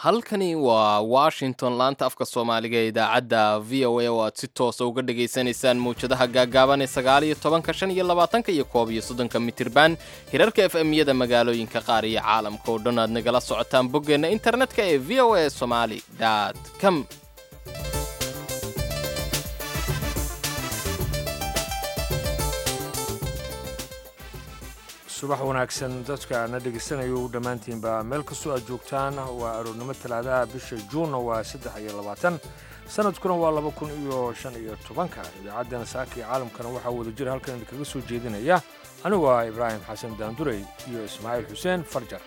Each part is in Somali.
halkani waa washington laanta afka soomaaliga ee idaacadda v o a oo aad si toosa uga dhagaysanaysaan mawjadaha gaagaaban ee sagaal iyo tobanka shan iyo labaatanka iyo koob iyo soddonka mitirban hirarka f m-yada magaalooyinka qaar iyo caalamka oo dhan aad nagala socotaan boggeenna internetka ee v o a somali com subax wanaagsan dadka na dhegaysanayo dhammaantiinba meel kastoo aad joogtaan waa aroornimo talaadaha bisha juunna waa saddex iyo labaatan sanadkuna waa laba kun iyo shan iyo tobanka idaacaddana saaka iyo caalamkana waxaa wada jira halkan idinkaga soo jeedinaya anigu ah ibraahim xasan daandurey iyo ismaaciil xuseen farjar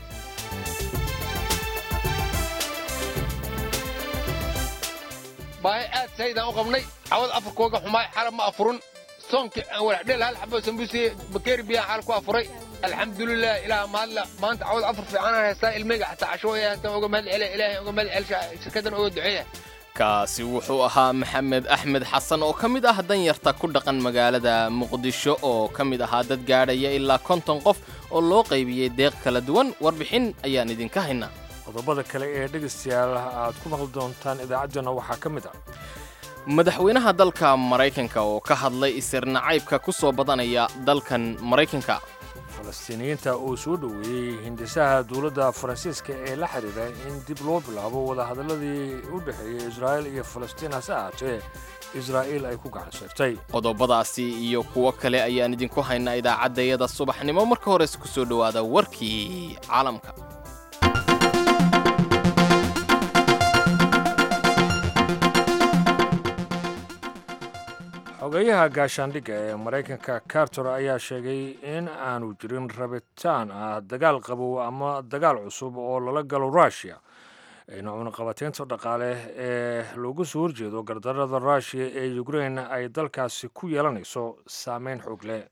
baahi aad saydaan u qabnay cawad afarkooga xumaay xalab ma afurun soonkii aan walaxdheel hal xabo sambuusiye bakeeri biyaan xal ku afuray alxamdulilah ilaah mahadla maanta cawad afar fiicanaan haystaa ilmeyga xataa cashooya hataan uga mahad celiya ilaahay uga mahad celsha shirkaddan uga duceeya kaasi wuxuu ahaa maxamed axmed xasan oo ka mid ah danyarta ku dhaqan magaalada muqdisho oo ka mid ahaa dad gaadhaya ilaa konton qof oo loo qaybiyey deeq kala duwan warbixin ayaan idinka haynaa qodobada kale ee dhegaystayaal aad ku maqli doontaan idaacaddana waxaa ka mid ah madaxweynaha dalka maraykanka oo ka hadlay isir nacaybka ku soo badanaya dalkan maraykanka falastiiniyiinta oo soo dhoweeyey hindisaha dowladda faransiiska ee la xidhiidha in dib loo bilaabo wadahadalladii u dhexeeyey israa'iil iyo falastiin hase ahaatee israa'iil ay ku gacan sayrtay qodobadaasi iyo kuwo kale ayaan idinku haynaa idaacaddayada subaxnimo marka hores ku soo dhowaada warkii caalamka xogeyaha gaashaandhigga ee maraykanka carter ayaa sheegay in aanu jirin rabitaan ah dagaal qabow ama dagaal cusub oo lala galo rushia ayna cunaqabateynta dhaqaale ee looga soo horjeedo gardarada rushiya ee ukrain ay dalkaasi ku yeelanayso saameyn xoog leh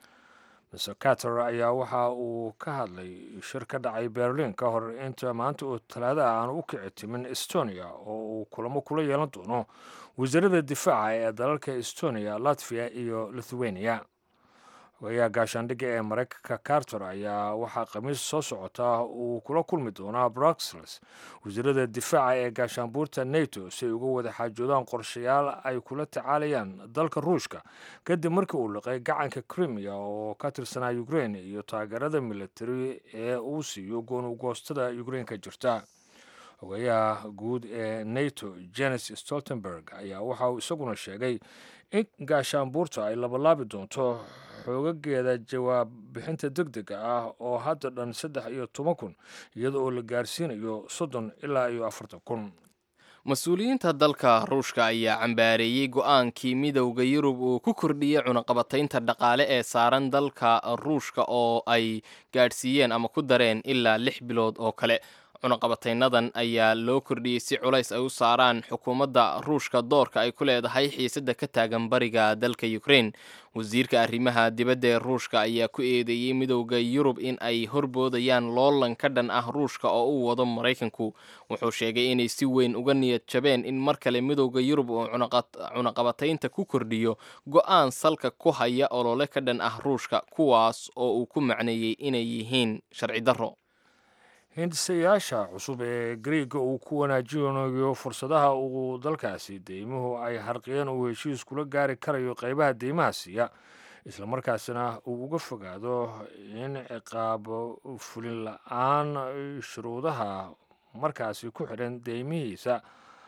mr carter ayaa waxa uu ka hadlay shir ka dhacay berlin ka hor inta maanta oo talaadaha aan u kici timin estonia oo uu kulamo kula yeelan doono wasiirada difaaca ee dalalka estonia latviya iyo lithuania hogayaha gaashaandhigga ee maraykanka carter ayaa waxaa khamiis soo socota uu kula kulmi doonaa bruxelles wasiirada difaaca ee gaashaanbuurta nato si ay uga wada xaajoodaan qorshayaal ay kula tacaalayaan dalka ruushka kadib markii uu liqay gacanka crimea oo ka tirsanaa ukrain iyo taageerada militari ee uu siiyo goonugoostada ukrain ka jirta hogayaha guud ee nato jenes stoltenberg ayaa waxa uu isaguna sheegay in gaashaanbuurta ay labalaabi doonto xoogageeda jawaab bixinta deg dega ah oo hadda dhan saddex iyo toban kun iyada oo la gaarsiinayo soddon ilaa iyo afartan kun mas-uuliyiinta dalka ruushka ayaa cambaareeyey go'aankii midowda yurub uu ku kordhiyey cunaqabataynta dhaqaale ee saaran dalka ruushka oo ay gaadhsiiyeen ama ku dareen ilaa lix bilood oo kale cunaqabataynadan ayaa loo kordhiyey si culays ay u saaraan xukuumadda ruushka doorka ay ku leedahay xiisadda ka taagan bariga dalka ukrain wasiirka arrimaha dibadda ee ruushka ayaa ku eedeeyey midowda yurub in ay horboodayaan loolan ka dhan ah ruushka oo u wado maraykanku wuxuu sheegay inay si weyn uga niyad jabeen in mar kale midowda yurub uu cunaqabataynta ku kordhiyo go'aan salka ku haya olole ka dhan ah ruushka kuwaas oo uu ku macneeyey inay yihiin sharci darro hindisayaasha cusub ee griega uu ku wanaajinayo fursadaha uu dalkaasi deymuhu ay harqiyeen uu heshiis kula gaari karayo qaybaha deymaha siiya islamarkaasina uu uga fogaado in ciqaab fulin la-aan shuruudaha markaasi ku xidhan deymihiisa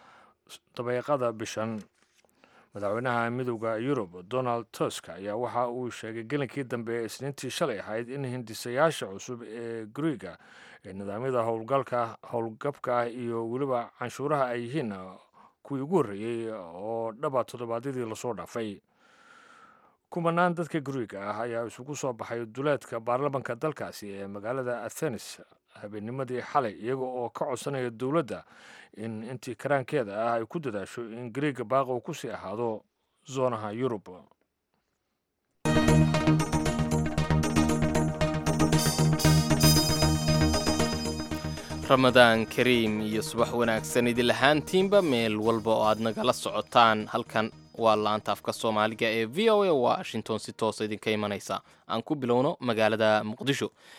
dabeeqada bishan madaxweynaha midowda yurub donald tusk ayaa waxa uu sheegay gelinkii dambe ee isniintii shalay ahayd in hindisayaasha cusub ee griega ee nidaamyada howlgalka howlgabka ah iyo weliba canshuuraha ay yihiin kuwii ugu horreeyey oo dhaba toddobaadyadii lasoo dhaafay kumanaan dadka griega ah ayaa isugu soo baxay duleedka baarlamanka dalkaasi ee magaalada athenes habeennimadii xalay iyaga oo ka codsanaya dowladda in intii karaankeeda ah ay ku dadaasho in griega baaqa uu ku sii ahaado zoonaha yurub ramadaan kariim iyo subax wanaagsan idil ahaantiinba meel walba oo aad nagala socotaan halkan waa laanta afka soomaaliga ee v o a washington si toosa idinka imanaysa aan ku bilowno magaalada muqdisho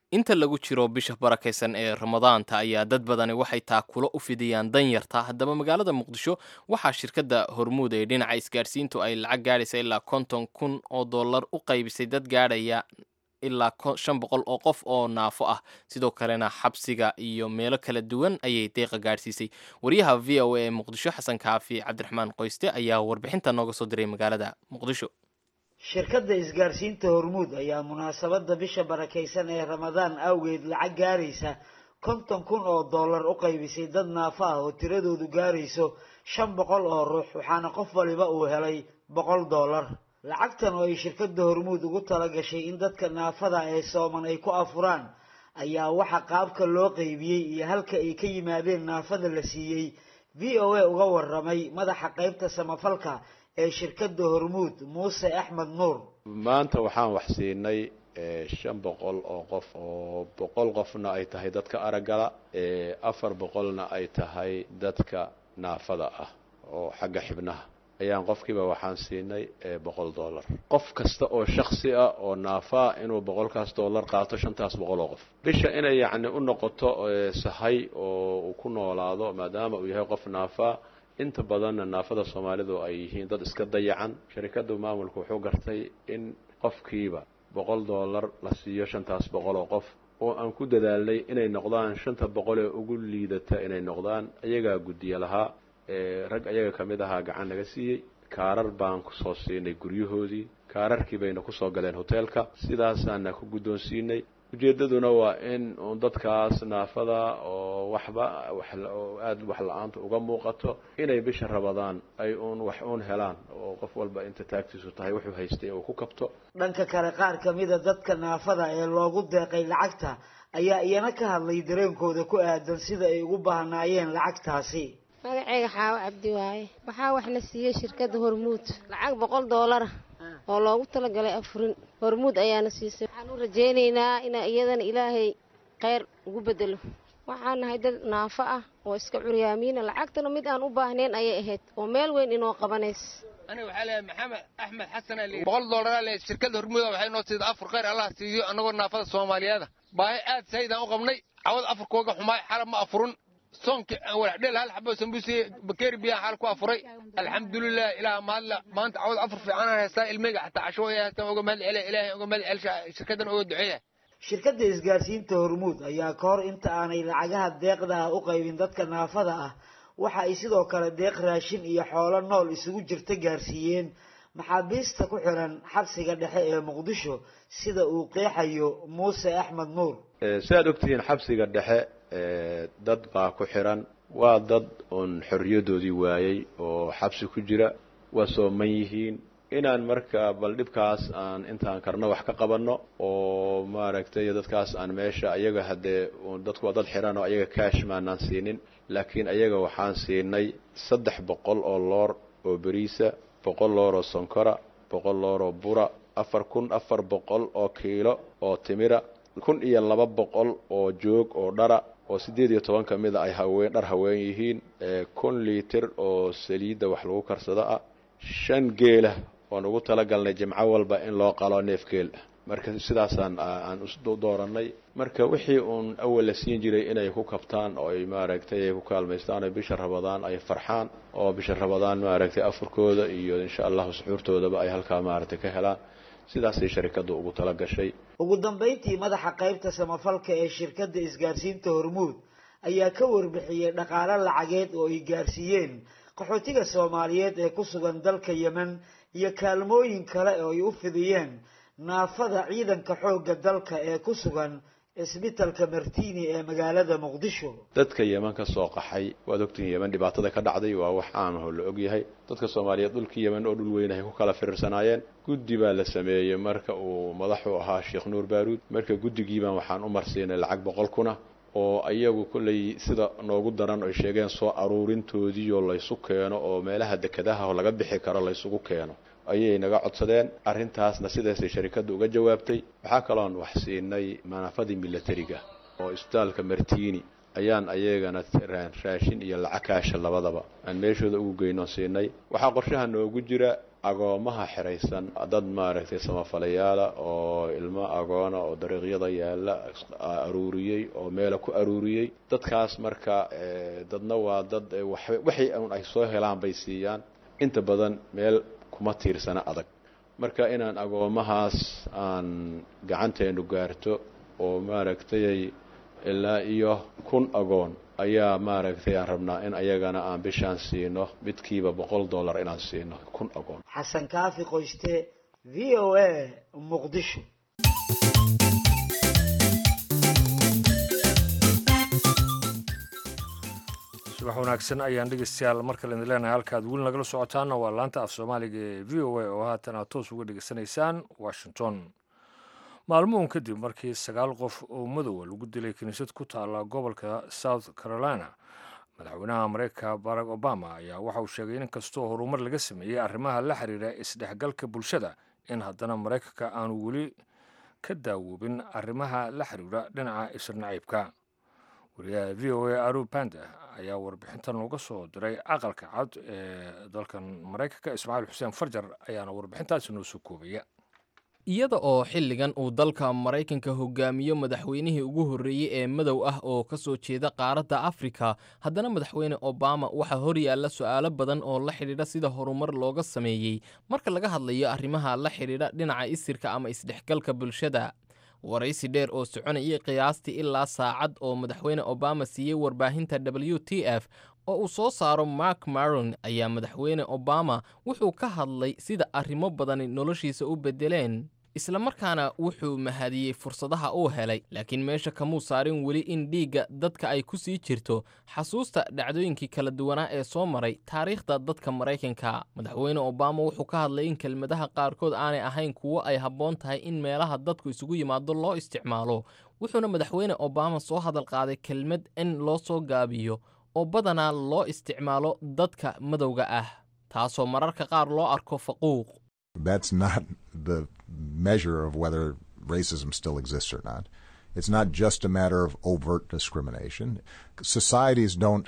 inta lagu jiro bisha barakaysan ee ramadaanta ayaa dad badani waxay taakulo u fidiyaan danyarta haddaba magaalada muqdisho waxaa shirkadda hormuud ee dhinaca isgaadhsiintu ay lacag gaadhaysa ilaa konton kun oo dollar u qaybisay dad gaadhaya ilaa shan boqol oo qof oo naafo ah sidoo kalena xabsiga iyo meelo kala duwan ayay deeqa gaadhsiisay wariyaha v o a ee muqdisho xasan kaafi cabdiraxmaan qoyste ayaa warbixinta nooga soo diray magaalada muqdisho shirkadda isgaarsiinta hormuud ayaa munaasabadda bisha barakaysan ee ramadaan awgeed lacag gaaraysa konton kun oo dollar u qaybisay dad naafo ah oo tiradoodu gaarayso shan boqol oo ruux waxaana qof waliba uu helay boqol dollar lacagtan oo ay shirkadda hormuud ugu tala gashay in dadka naafada ee sooman ay ku afuraan ayaa waxa qaabka loo qaybiyey iyo halka ay ka yimaadeen naafada la siiyey v o a uga waramay madaxa qaybta samafalka ee shirkadda hormuud muuse axmed nuur maanta waxaan wax siinay shan boqol oo qof oo boqol qofna ay tahay dadka araggala afar boqolna ay tahay dadka naafada ah oo xagga xibnaha ayaan qofkiiba waxaan siinay boqol dollar qof kasta oo shaksi ah oo naafaa inuu boqolkaas dollar qaato shantaas boqol oo qof bisha inay yacni u noqoto sahay oo uu ku noolaado maadaama uu yahay qof naafaa inta badanna naafada soomaalidu ay yihiin dad iska dayacan sharikadda maamulku wuxuu gartay in qofkiiba boqol dollar la siiyo shantaas boqol oo qof oo aan ku dadaalnay inay noqdaan shanta boqol ee ugu liidata inay noqdaan ayagaa guddiye lahaa rag ayaga ka mid ahaa gacan naga siiyey kaarar baan kusoo siinay guryahoodii kaararkii bayna kusoo galeen hoteelka sidaasaana ku guddoonsiinay ujeeddaduna waa in uun dadkaas naafada oo waxba oo aada wax la-aanta uga muuqato inay bisha rabadaan ay uun wax uun helaan oo qof walba inta taagtiisu tahay wuxuu haystay uu ku kabto dhanka kale qaar ka mida dadka naafada ee loogu deeqay lacagta ayaa iyana ka hadlay dareenkooda ku aadan sida ay ugu baahnaayeen lacagtaasi magaceyga xaawo cabdi waaye waxaa wax la siiyey shirkadda hormuud lacag boqol doolara oo loogu talagalay afurin hormuud ayaana siisay waxaan u rajaynaynaa ina iyadana ilaahay kheyr ugu bedelo waxaan nahay dad naafo ah oo iska curyaamiina lacagtana mid aan u baahnayn ayay ahayd oo meel weyn inoo qabanays aniga waxaa leeyahay maxamed axmed xasan ali boqol doolara le shirkadda hormuuda waxay noo siida afur kheyr allah siiyo annagoo naafada soomaaliyeeda baahi aad saydaan u qabnay cawad afurkooga xumaay xalab ma afurun soonki aan walaxdheel hal xabo sambuusi bakeeri biyaan xaal ku afuray alxamdulilah ilaah maadla maanta cawad afur fiicanaan haystaa ilmeyga xataa casho ay haystaan oga mahad celiya ilaahay oga mahad celisha shirkaddan oga duceeya shirkadda isgaarsiinta hormuud ayaa ka hor inta aanay lacagaha deeqda ah u qaybin dadka naafada ah waxa ay sidoo kale deeq raashin iyo xoolo nool isugu jirta gaarsiiyeen maxaabiista ku xiran xabsiga dhexe ee muqdisho sida uu qeexayo muuse axmed nuur si aad ogtihiin xabsiga dhexe dad baa ku xiran waa dad uun xorriyadoodii waayey oo xabsi ku jira waa sooman yihiin inaan marka bal dhibkaas aan intaan karno wax ka qabanno oo maaragtay dadkaas aan meesha ayaga haddee dadku waa dad xiran oo ayaga kaash maanaan siinin laakiin ayaga waxaan siinay saddex boqol oo loor oo beriisa boqol loor oo sonkora boqol loor oo bura afar kun afar boqol oo kiilo oo timira kun iyo laba boqol oo joog oo dhara oo siddeed iyo toban ka mida ay haween dhar haween yihiin kun liitir oo saliidda wax lagu karsado ah shan geela oon ugu talagalnay jimco walba in loo qalo neef geel ah marka sidaasaan aan isdoorannay marka wixii uun awal la siin jiray inay ku kabtaan oo ay maaragtay ay ku kaalmaystaan oo bisha rabadaan ay farxaan oo bisha rabadaan maaragtay afurkooda iyo insha allahu suxuurtoodaba ay halkaa maaragtay ka helaan sidaasay sharikaddu ugu tala gashay ugu dambayntii madaxa qaybta samafalka ee shirkadda isgaarsiinta hormuud ayaa ka warbixiyey dhaqaalo lacageed oo ay gaarsiiyeen qaxootiga soomaaliyeed ee ku sugan dalka yemen iyo kaalmooyin kale oo ay u fidiyeen naafada ciidanka xoogga dalka ee ku sugan isbitalka martini ee magaalada muqdisho dadka yeman ka soo qaxay waad ogtihiin yeman dhibaatada ka dhacday waa wax caamaho la ogyahay dadka soomaaliyeed dhulkii yeman oo dhul weyn ay ku kala firiirsanaayeen guddi baa la sameeyey marka uu madaxu ahaa sheekh nuur baaruud marka guddigiibaan waxaan u marsiinay lacag boqol kuna oo ayagu kolley sida noogu daran ay sheegeen soo aruurintoodiioo laysu keeno oo meelaha dekedaha laga bixi karo laysugu keeno ayay naga codsadeen arrintaasna sidaasay sharikadda uga jawaabtay waxaa kaloon wax siinay manaafadii milatariga oo isbitaalka martini ayaan ayagana raashin iyo lacag kaasha labadaba aan meeshooda ugu geyno siinay waxaa qorshaha noogu jira agoomaha xiraysan dad maaragtay samafalayaala oo ilmo agoona oo dariiqyada yaalla aruuriyey oo meela ku aruuriyey dadkaas marka dadna waa dad waxay un ay soo helaan bay siiyaan inta badan meel kuma tiirsana adag marka inaan agoomahaas aan gacanteenu gaarto oo maaragtay ilaa iyo kun agoon ayaa maaragtay aan rabnaa in ayagana aan bishaan siino midkiiba boqol dollar inaan siino kun agoon xasan kaafi qoyste v o a muqdisho subax wanaagsan ayaan dhegeystayaal mar kale idin leenahay halkaad weli nagala socotaana waa laanta af soomaaliga ee v o a oo haatan aad toos uga dhegeysanaysaan washington maalmuhun kadib markii sagaal qof oo madowa lagu dilay kiniisad ku taalla gobolka south carolina madaxweynaha mareykanka barack obama ayaa waxa uu sheegay in inkastoo horumar laga sameeyey arrimaha la xiriira isdhexgalka bulshada in haddana maraykanka aanu weli ka daawoobin arrimaha la xiriira dhinaca isirnaciibka wariyaha v o a aru banda ayaa warbixintan uga soo diray aqalka cad ee dalkan maraykanka ismaaciil xuseen farjar ayaana warbixintaasi noo soo koobaya iyada oo xilligan uu dalka maraykanka hogaamiyo madaxweynihii ugu horreeyey ee madow ah oo ka soo jeeda qaaradda afrika haddana madaxweyne obama waxaa hor yaalla su'aalo badan oo la xidhiidha sida horumar looga sameeyey marka laga hadlayo arrimaha la xidhiidha dhinaca isirka ama isdhexgalka bulshada waraysi dheer oo soconayay qiyaastii ilaa saacad oo madaxweyne obama siiyey warbaahinta w t f oo uu soo saaro mark maron ayaa madaxweyne obama wuxuu ka hadlay sida arrimo badani noloshiisa u beddeleen islamarkaana wuxuu mahadiyey fursadaha uu helay laakiin meesha kamuu saarin weli in dhiigga dadka ay ku sii jirto xasuusta dhacdooyinkii kala duwanaa ee soo maray taariikhda dadka maraykanka madaxweyne obama wuxuu ka hadlay in kelmadaha qaarkood aanay ahayn kuwo ay habboon tahay in meelaha dadku isugu yimaado loo isticmaalo wuxuuna madaxweyne obama soo hadal qaaday kelmad in loo soo gaabiyo oo badanaa loo isticmaalo dadka madowga ah taasoo mararka qaar loo arko faquuq That's not the measure of whether racism still exists or not. It's not just a matter of overt discrimination. Societies don't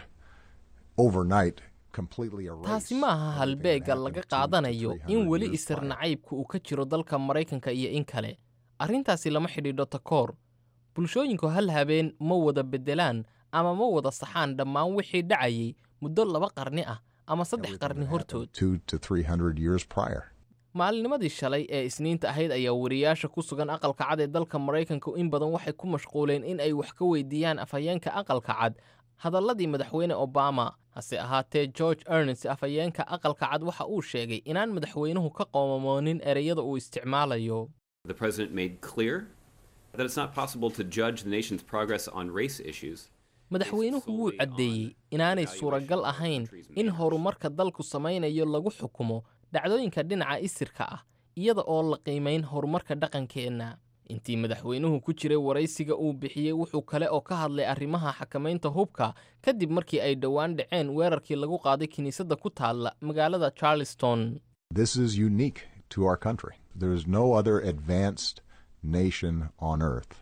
overnight completely erase. taasi ma aha halbeegga laga qaadanayo in weli isir nacaybku uu ka jiro dalka maraykanka iyo in kale arrintaasi lama xidhiidho takoor bulshooyinku hal habeen ma wada beddelaan ama ma wada saxaan dhammaan wixii dhacayay muddo laba qarni ah ama saddex qarni hortood Two to three hundred years prior. maalinimadii shalay ee isniinta ahayd ayaa wariyaasha ku sugan aqalka cad ee dalka maraykanka in badan waxay ku mashquuleen in ay wax ka weydiiyaan afhayeenka aqalka cad hadalladii madaxweyne obama hase ahaatee george ernest afhayeenka aqalka cad waxa uu sheegay inaan madaxweynuhu ka qoomamoonin ereyada uu isticmaalayo The president made clear that it's not possible to judge the nation's progress on race issues. madaxweynuhu wuu caddeeyey inaanay suuragal ahayn in horumarka dalku samaynayo lagu xukumo dhacdooyinka dhinaca isirka ah iyada oo la qiimayn horumarka dhaqankeenna intii madaxweynuhu ku jiray waraysiga uu bixiyey wuxuu kale oo ka hadlay arrimaha xakamaynta hubka kadib markii ay dhowaan dhaceen weerarkii lagu qaaday kiniisadda ku taalla magaalada charleston This is unique to our country. There is no other advanced nation on earth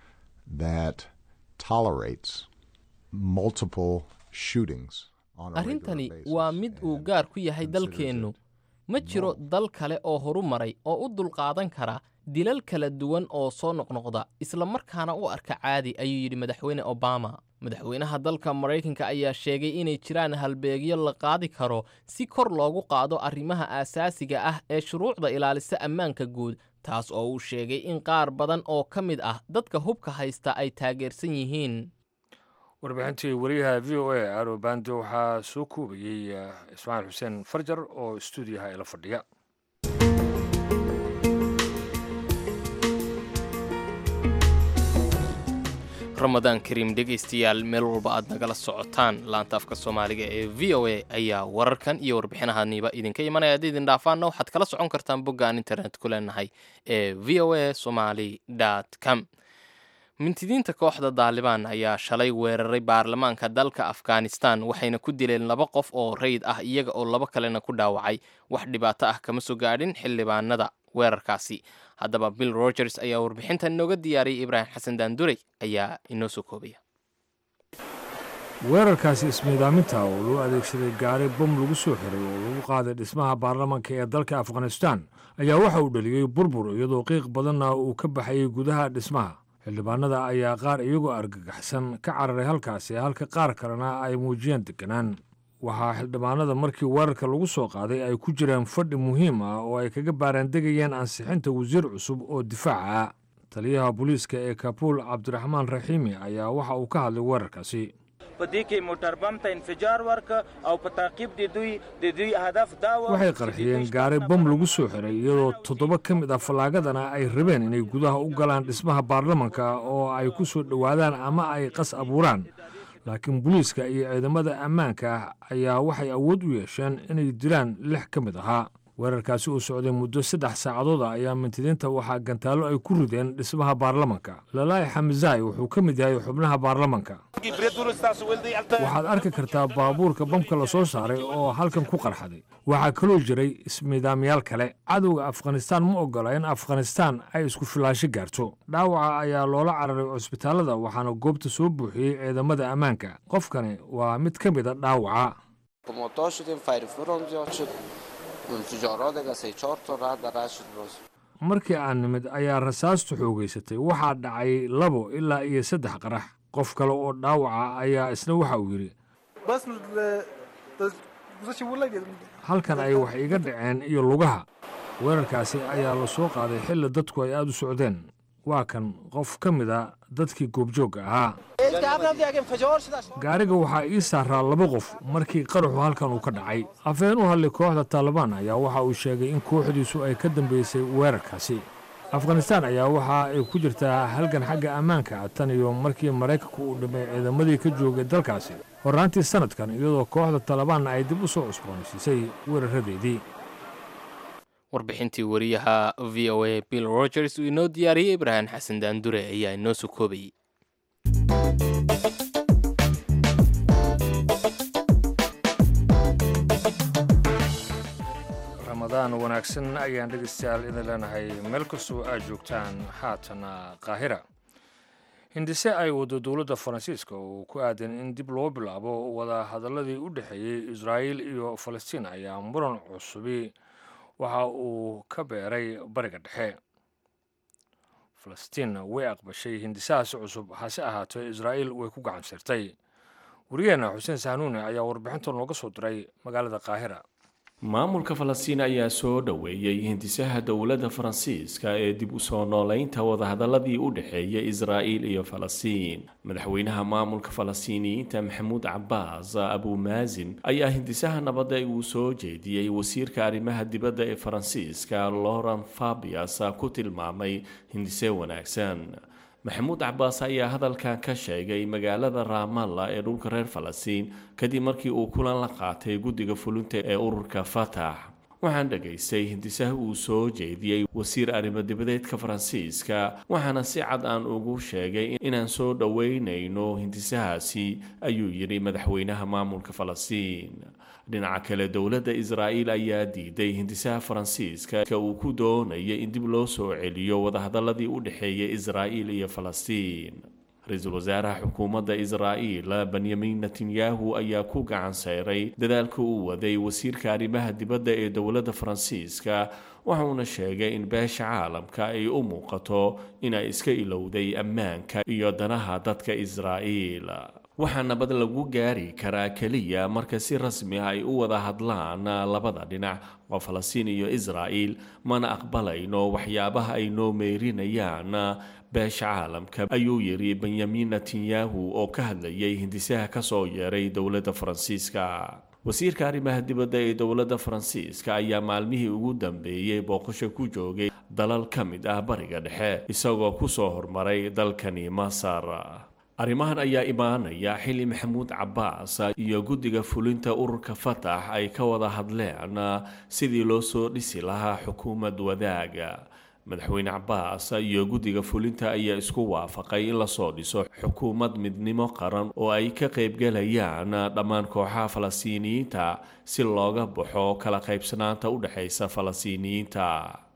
that tolerates multiple shootings on a regular arrintani basis. waa mid uu and gaar ku yahay considers dalkeennu it ma jiro dal kale oo horumaray oo u dulqaadan kara dilal kala duwan oo soo noqnoqda isla markaana u arka caadi ayuu yidhi madaxweyne obama madaxweynaha dalka maraykanka ayaa sheegay inay jiraan halbeegyo la qaadi karo si kor loogu qaado arrimaha aasaasiga ah ee shuruucda ilaalisa ammaanka guud taas oo uu sheegay in qaar badan oo ka mid ah dadka hubka haysta ay taageersan yihiin warbixintii wariyaha v o a aro bande waxaa soo koobayey eh, ismaaciil xuseen farjar oo stuudiyaha ila fadhiya ramadaan kariim dhegaystayaal meel walba aad nagala socotaan laanta afka soomaaliga ee v o a ayaa wararkan iyo warbixinahaniiba idinka imanaya haddii idin dhaafaanna waxaad kala socon kartaan boggaan internet ku leenahay ee v o a somali com mintidiinta kooxda daalibaan ayaa shalay weeraray baarlamaanka dalka afghanistan waxayna ku dileen laba qof oo rayid ah iyaga oo laba kalena ku dhaawacay wax dhibaato ah kama soo gaadhin xildhibaanada weerarkaasi haddaba bill rogers ayaa warbixintan inooga diyaariyay ibraahim xasan daandurey ayaa inoo soo koobaya weerarkaasi ismiidaaminta oo loo adeegsaday gaari bom lagu soo xiray oo lagu qaaday dhismaha baarlamanka ee dalka afghanistan ayaa waxa uu dhaliyey burbur iyadoo qiiq badanna uu ka baxayey gudaha dhismaha xildhibaanada ayaa qaar iyagoo argagaxsan ka cararay halkaasi halka qaar kalena ay muujiyeen deganaan waxaa xildhibaanada markii weerarka lagu soo qaaday ay ku jireen fadhi muhiim ah oo ay kaga baaraandegayeen ansixinta wasiir cusub oo difaaca ah taliyaha booliiska ee kabuul cabdiraxmaan raxiimi ayaa waxa uu ka hadlay weerarkaasi waxay qarxiyeen gaari bom lagu soo xiray iyadoo toddoba ka mid ah fallaagadana ay rabeen inay gudaha u galaan dhismaha baarlamanka oo ay ku soo dhowaadaan ama ay qas abuuraan laakiin booliiska iyo ciidamada ammaanka ah ayaa waxay awood u yeesheen inay dilaan lix ka mid ahaa weerarkaasi uu socday muddo saddex saacadood ah ayaa mintidiinta waxaa gantaallo ay ku rideen dhismaha baarlamanka lalaahi xamizaay wuxuu ka mid yahay xubnaha baarlamanka waxaad arki kartaa baabuurka bamka la soo saaray oo halkan ku qarxaday waxaa kaloo jiray ismiidaamyaal kale cadowga afghanistaan ma oggola in afghanistaan ay isku filaasho gaarto dhaawaca ayaa loola cararay cusbitaallada waxaana goobta soo buuxiyey ciidamada ammaanka qofkani waa mid ka mid a dhaawaca markii aan nimid ayaa rasaastu xoogaysatay waxaa dhacay labo ilaa iyo saddex qarax qof kale oo dhaawaca ayaa isna waxa uu yidhi halkan ay wax iga dhaceen iyo lugaha weerarkaasi ayaa la soo qaaday xilli dadku ay aad u socdeen waa kan qof ka mid a dadkii goobjoogga ahaa gaariga waxaa ii saaraa laba qof markii qaraxu halkan uu ka dhacay afeen u hadlay kooxda taalibaan ayaa waxa uu sheegay in kooxdiisu ay ka dambeysay weerarkaasi afghanistaan ayaa waxa ay ku jirtaa halgan xagga ammaanka tan iyo markii maraykanku uu dhimay ciidamadii ka joogay dalkaasi horraantii sannadkan iyadoo kooxda talibaanna ay dib u soo cusboonaysiisay weeraradeedii warbixintii wariyaha v o a bill rogers uu inoo diyaariyey ibraahim xasan daandure ayaa inoo soo koobayey ramadaan wanaagsan ayaan dhegeystayaal idin leenahay meel kastoo aad joogtaan haatana qaahira hindise ay waddo dowladda faransiiska oo ku aadan in dib loo bilaabo wada hadalladii u dhexeeyey israa'iil iyo falastiin ayaa muran cusubi waxa uu ka beeray bariga dhexe falastiin way aqbashay hindisahaasi cusub hase ahaatee israa'iil way ku gacan sirtay wariyeenna xuseen sahnuune ayaa warbixinta nooga soo diray magaalada qaahira maamulka falastiin ayaa soo dhoweeyey hindisaha dowladda faransiiska ee dib u soo noolaynta wadahadaladii u dhexeeya israa'iil iyo falastiin madaxweynaha maamulka falastiiniyiinta maxamuud cabaas abumaazin ayaa hindisaha nabadda uu soo jeediyey wasiirka arrimaha dibadda ee faransiiska laurent fabias ku tilmaamay hindise wanaagsan maxamuud cabaas ayaa hadalkan ka sheegay magaalada raamalla ee dhulka reer falastiin kadib markii uu kulan la qaatay guddiga fulinta ee ururka fatax waxaan dhegaystay hindisaha uu soo jeediyey wasiir arrimo-dibadeedka faransiiska waxaana si cad aan ugu sheegay inaan soo dhoweynayno hindisahaasi ayuu yidhi madaxweynaha maamulka falastiin dhinaca kale dowladda israa'iil ayaa diiday hindisaha faransiiska uu ku doonaya in dib loo soo celiyo wadahadaladii u dhexeeya israa'iil iyo falastiin ra-iisul wasaaraha xukuumadda israa'iil benyamin netanyahu ayaa ku gacan sayray dadaalka uu waday wasiirka arrimaha dibadda ee dowladda faransiiska waxauna sheegay in beesha caalamka ay u muuqato inay iska ilowday ammaanka iyo danaha dadka israa'iil waxaa nabad lagu gaari karaa keliya marka si rasmi ah ay u wada hadlaan labada dhinac oo falastiin iyo israa'iil mana aqbalayno waxyaabaha ay noo meyrinayaan beesha caalamka ayuu yidhi benyamin netanyahu oo ka hadlayay hindisaha ka soo yeeray dowladda faransiiska wasiirka arrimaha dibadda ee dowladda faransiiska ayaa maalmihii ugu dambeeyey booqasho ku joogay dalal ka mid ah bariga dhexe isagoo ku soo hormaray dalkani masar arrimahan ayaa imaanaya xilli maxamuud cabaas iyo guddiga fulinta ururka fatax ay ka wada hadleen sidii loo soo dhisi lahaa xukuumad wadaaga madaxweyne cabaas iyo guddiga fulinta ayaa isku waafaqay in lasoo dhiso xukuumad midnimo qaran oo ay ka qaybgalayaan dhammaan kooxaha falastiiniyiinta si looga baxo kala qaybsanaanta u dhexaysa falastiiniyiinta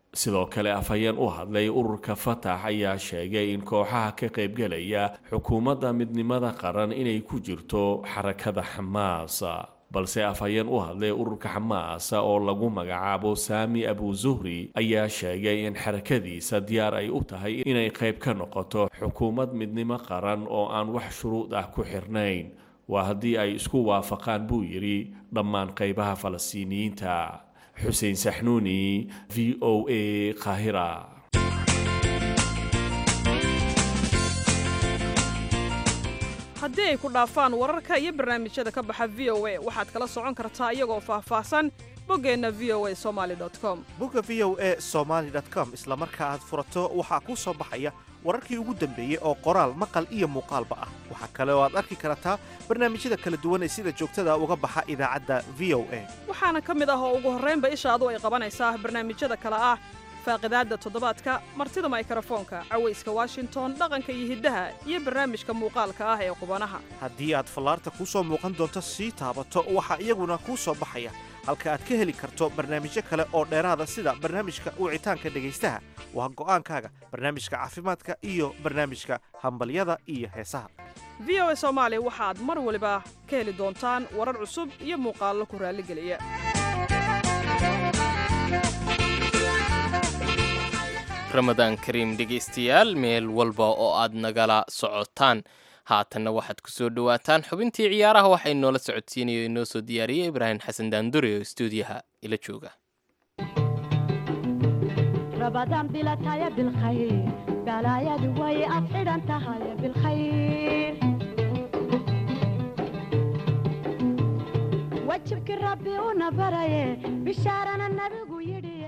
sidoo kale afhayeen u hadlay ururka fatax ayaa sheegay in kooxaha ka qaybgelaya xukuumadda midnimada qaran inay ku jirto xarakada xamaas balse afhayeen u hadlay ururka xamaas oo lagu magacaabo saami abu zuhri ayaa sheegay in xarakadiisa diyaar ay u tahay inay qayb ka noqoto xukuumad midnimo qaran oo aan wax shuruud ah ku xirnayn waa haddii ay isku waafaqaan buu yidhi dhammaan qaybaha falastiiniyiinta xuseen saxnuuni v o a qaahira haddii ay ku dhaafaan wararka iyo barnaamijyada ka baxa v o a waxaad kala socon kartaa iyagoo faahfaahsan boggeenna v o a somaali com bogga v o a somaali com isla marka aad furato waxaa kuu soo baxaya wararkii ugu dambeeyey oo qoraal maqal iyo muuqaalba ah waxaa kale oo aad arki kartaa barnaamijyada kala duwan ee sida joogtada uga baxa idaacadda v o a waxaana ka mid ah oo ugu horraynba ishaadu ay qabanaysaa barnaamijyada kale ah faaqidaadda toddobaadka martida maykrofoonka cawayska washington dhaqanka iyo hiddaha iyo barnaamijka muuqaalka ah ee qubanaha haddii aad fallaarta kuu soo muuqan doonto sii taabato waxaa iyaguna kuu soo baxaya halka aad ka heli karto barnaamijyo kale oo dheeraada sida barnaamijka wicitaanka dhegaystaha waa go'aankaaga barnaamijka caafimaadka iyo barnaamijka hambalyada iyo heesaha v o a soomaali waxaad mar waliba ka heli doontaan warar cusub iyo muuqaallo ku raalligeliya ramadaan kariim dhegaystayaal meel walba oo aad nagala socotaan haatanna waxaad ku soo dhowaataan xubintii ciyaaraha waxay noola socodsiinayo inoo soo diyaariyey ibraahim xasan daandure oo istuudiyaha ila jooga رمضان بلا تايا بالخير بلا يا دوي أفعل أنت هاي بالخير وجهك ربي ونبري بشارنا النبي يدي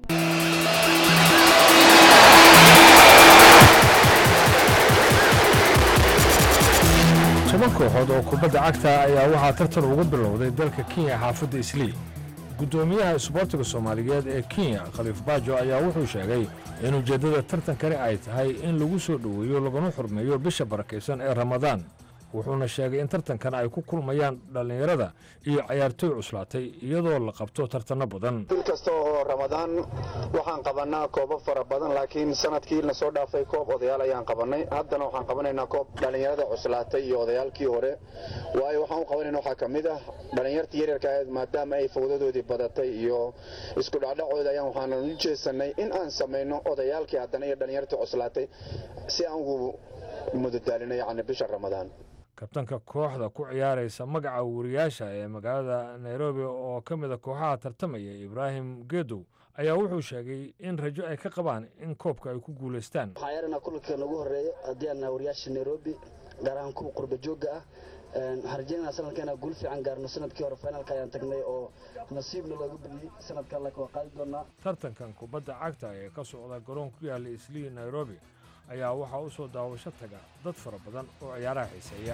toban kooxood oo kubadda cagta ayaa waxaa tartan ugu bilowday dalka kenya xaafadda islii guddoomiyaha isboortiga soomaaliyeed ee kenya khaliif baajo ayaa wuxuu sheegay in ujeeddada tartankani ay tahay in lagu soo dhoweeyo laguna xurmeeyo bisha barakaysan ee ramadaan wuxuuna sheegay in tartankan ay ku kulmayaan dhallinyarada iyo cayaartooy cuslaatay iyadoo la qabto tartanno badan bil kasta oo ramadaan waxaan qabannaa koobo fara badan laakiin sanadkii na soo dhaafay koob odayaal ayaan qabannay haddana waxaan qabanaynaa koob dhallinyarada cuslaatay iyo odayaalkii hore waayo waxaan u qabanayna waxaa ka mid ah dhallinyartii yaryarka ahayd maadaama ay fawdadoodii badatay iyo isku dhacdhacooda ayaan waxaan u jeesanay in aan samayno odayaalkii haddana iyo dhallinyartii cuslaatay si aan ugu mudadaalino yacni bisha ramadaan kabtanka kooxda ku ciyaaraysa magaca wariyaasha ee magaalada nairobi oo ka mid a kooxaha tartamaya ibraahim gedow ayaa wuxuu sheegay in rajo ay ka qabaan in koobka ay ku guulaystaan waxaan yeeranaa kulanka nagu horeeya haddii aan nahay wariyaasha nairobi gaar ahaan kuwa qurba joogga ah waxaan rajaynayaa sanadka inaan guul fiican gaarno sanadkii hore finalka ayaan tagnay oo nasiibna looga badiyey sanadkan laakiin waa qaadi doonaa tartankan kubadda cagta ee ka socda garoon ku yaalla islii nairobi ayaa waxaa u soo daawasho taga dad fara badan oo ciyaaraha xiiseeya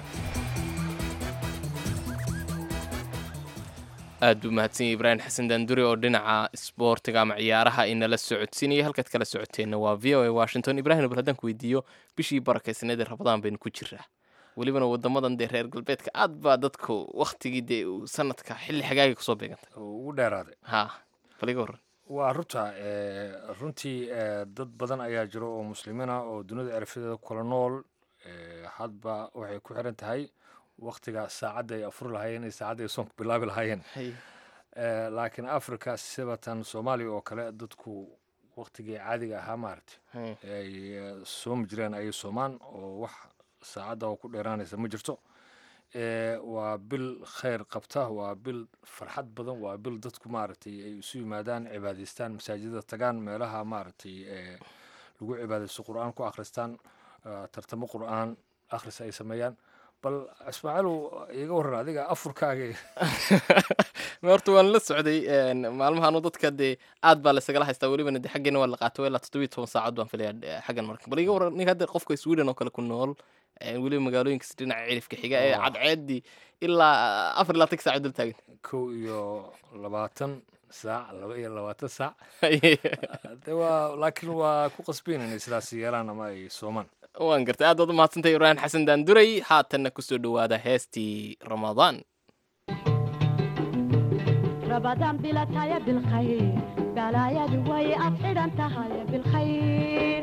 aad buu mahadsan yahay ibraahim xasan daandure oo dhinaca isboortiga ama ciyaaraha inala socodsiinaya halkaad kala socoteenna waa v o a washington ibrahim bal haddaan ku weydiiyo bishii barakaysaneed ee rabadaan baynu ku jiraa welibana wadamadan dee reer galbeedka aad baa dadku waktigii dee sanadka xilli xagaagay kusoo beegantay ugu dheeraaday ha bal iga horran waa runta runtii dad badan ayaa jiro oo muslimiina oo dunida erafyadeeda kula nool hadba waxay ku xiran tahay waktiga saacadda ay afuri lahaayeen iyo saacadda ay soonku bilaabi lahaayeen laakiin africa sibatan soomaaliya oo kale dadku waktigii caadiga ahaa maaragtay ay soomi jireen ayay soomaan oo wax saacadda oo ku dheeraanaysa ma jirto waa bil khayr qabta waa bil farxad badan waa bil dadku maaragtay ay isu yimaadaan cibaadaystaan masaajidada tagaan meelaha maaragtay lagu cibaadaysto qur'aan ku akhristaan tartamo qur'aan akhris ay sameeyaan bal ismaaciilow iga warran adiga afurkaaga horta waan la socday maalmahan dadka dee aad baa laysagala haystaa welibana de xaggeena waa la qaato ilaa toddobiyo toban saacad baan filayaa xaggan marka bal iga warran ninka hadda qofka sweden oo kale ku nool weliba magaalooyinkas dhinaca cirifka xiga ee cadceeddii ilaa afar iyo labaatan saac dul taagan kow iyo labaatan saac laba iyo labaatan saac de waa laakiin waa ku qasbayn inay sidaas yeelaan ama ay soomaan waan gartay aad baad u mahadsantahay ibraahim xasan daanduray haatanna kusoo dhowaada heestii ramadaan رمضان بلا تايا بالخير balaayadu way af xidhan tahay bilkhayr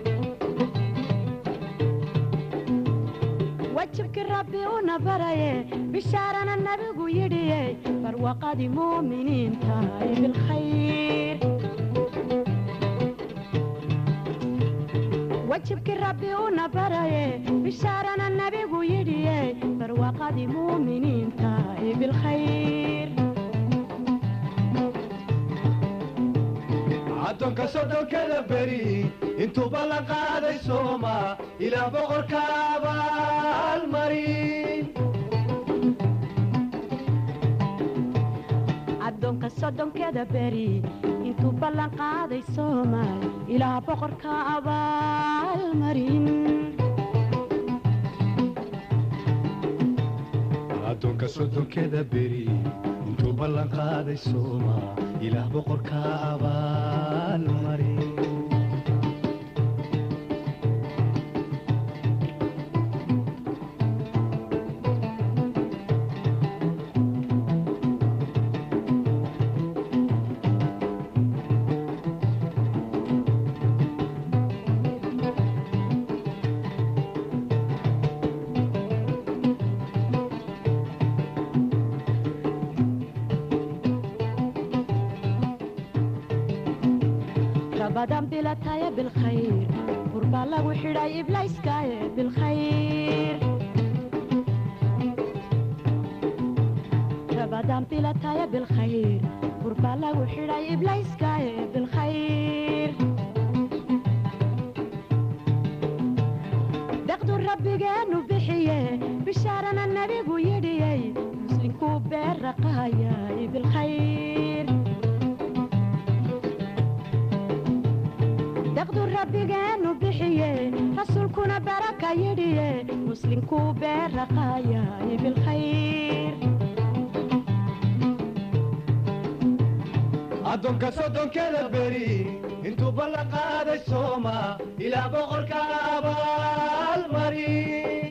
wajibkii rabbi una baraye bishaarana nabigu yidhiye barwaqadii muuminiin tahay bilkhayr wajibkii rabbi una baraye bishaarana nabigu yidhiye barwaqadii muuminiin tahay bilkhayr addoonka soddonkada beri intuuba la qaaday sooma ilaa boqorka abaalmarin addoonka soddonkeeda beri intuu ballan qaaday soomaal ilaa boqorka abaalmarin addoonka soddonkeda beri intuu ballan qaaday sooma ilaah boqorka abaalmarin rabadan bilataya bilkhayr burbaa lagu xidhay iblayskaaye bilkhayr rabadan bilataya bilkhayr burbaa lagu xidhay iblayskaaye bilkhayr deqdu rabbigeenu bixiye bishaarana nabigu yidhiyey muslinkuu beerraqaayay bilkhayr daqdu rabbigeenu bixiye rasuulkuna baraka yidhiye muslinkuu beerraqaayay bilkhayr addoonka soddonkeda beri intuu ballan qaaday sooma ilaa boqorka abaalmarin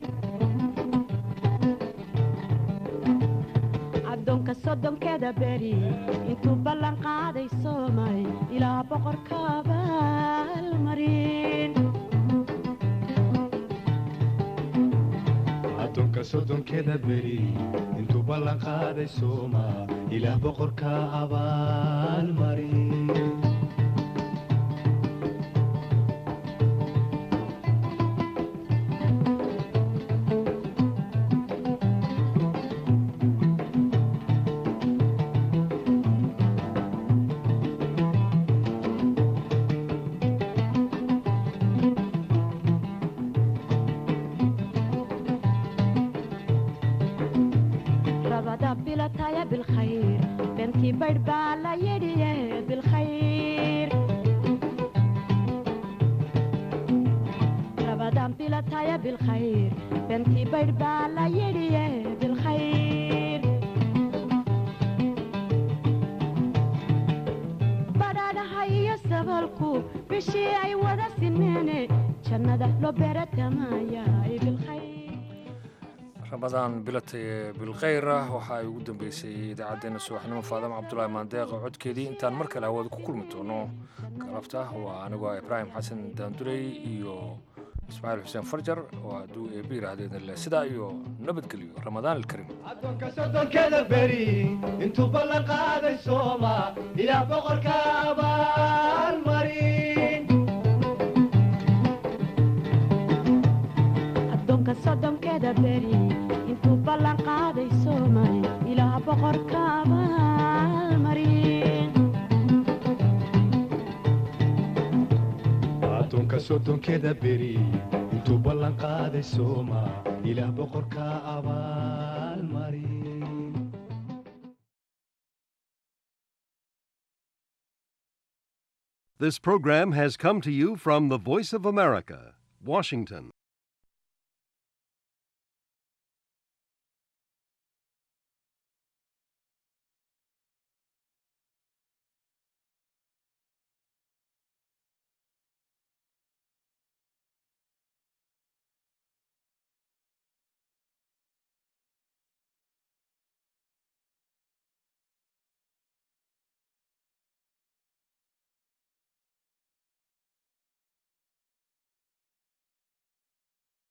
addoonka soddonkeeda beri intuu ballan qaaday soomay ilaa boqorka abaalmarin addoonka soddonkeda beri intuu ballan qaaday sooma ilaah boqorka abaalmarin rabada bilataya bilkhayr bentii baydh baa la yidhiye bilkhayr rabadan bilataya bilkhayr bentii baydh baa la yidhiye bilkhayr badhaadhaha iyo sabalku bishii ay wada sineene jannada loo beeratamaayaay bilkhayr ramadaan bilatay bilkhayr ah waxa ay ugu dambeysay idaacaddeenna subaxnimo faadama cabdulaahi maandeeq codkeedii intaan mar kale hawada ku kulmi doono galabta waa anigoo ibraahim xasan daandurey iyo ismaaciil xuseen farjar oo hadduu eebbi yidhaahdeen le sidaa iyo nabadgelyo ramadaan alkariim addoonka soddonkeda beri intuu ballan qaaday sooma ilaah boqorka abaalmarin addoonka soddonkeeda beri intuu ballan qaaday soomay ilaa boqorka abaalmarin addoonka soddonkeda beri intuu ballan qaaday sooma ilaah boqorka abaalmarin This program has come to you from the Voice of America, Washington.